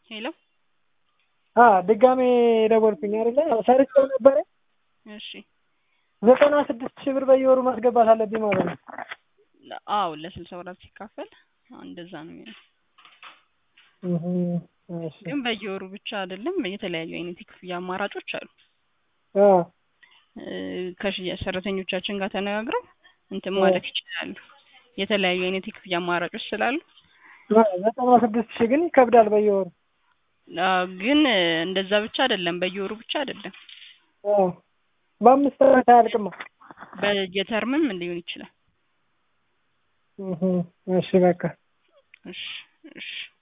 ሄሎ አ ድጋሜ ደወልኩኝ አይደለ ሰርቼው ነበረ እሺ ዘጠና ስድስት ሺህ ብር በየወሩ ማስገባት አለብኝ ማለት ነው። አዎ ለስልሳ ወራት ሲካፈል እንደዛ ነው የሚሆነው። እህ እሺ ግን በየወሩ ብቻ አይደለም የተለያዩ አይነት የክፍያ አማራጮች አሉ። አ እ ከሽያጭ ሰራተኞቻችን ጋር ተነጋግረው እንትን ማለት ይችላሉ። የተለያዩ አይነት የክፍያ አማራጮች ስላሉ ዘጠና ስድስት ሺህ ግን ይከብዳል በየወሩ። አዎ ግን እንደዛ ብቻ አይደለም በየወሩ ብቻ አይደለም አ በአምስት ዓመት አያልቅማ። በየተርምም ሊሆን ይችላል። እህ እሺ በቃ እሺ እሺ